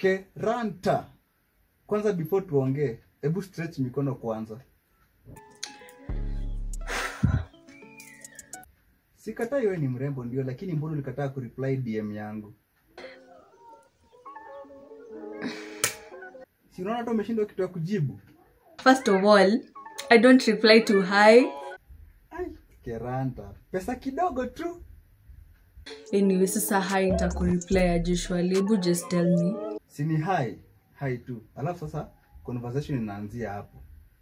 Keranta. Kwanza before tuongee, hebu stretch mikono kwanza. Sikatai wewe ni mrembo ndio, lakini mbona ulikataa kureply DM yangu? Si unaona hata umeshindwa kitu ya kujibu? First of all, I don't reply to hi. Ai, Keranta. Pesa kidogo tu. Anyway, sasa hi nitakureply as usual. Hebu just tell me. Si ni hi, hi tu. Alafu sasa conversation inaanzia hapo.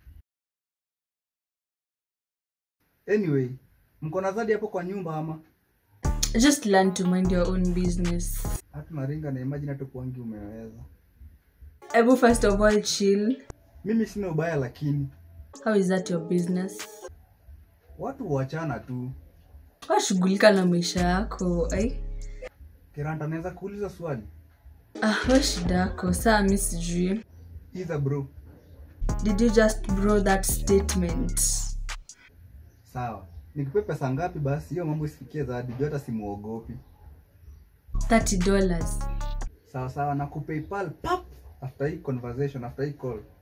Anyway, mko na Zadi hapo kwa nyumba ama? Just learn to mind your own business. Hata naringa na imagine hata kuangi umeweza. Hebu first of all chill. Mimi sina ubaya lakini How is that your business? watu huachana tu. Washughulika na maisha yako. Ai. Keranta, naweza kuuliza swali? Ah, we shida yako. Saa mi sijui. Iza bro. Did you just bro that statement? Sawa. Nikupe pesa ngapi basi hiyo mambo isifikie Zadi, juu hata simuogopi. $30. Sawa sawa, na kupaypal pap after hii conversation, after hii call.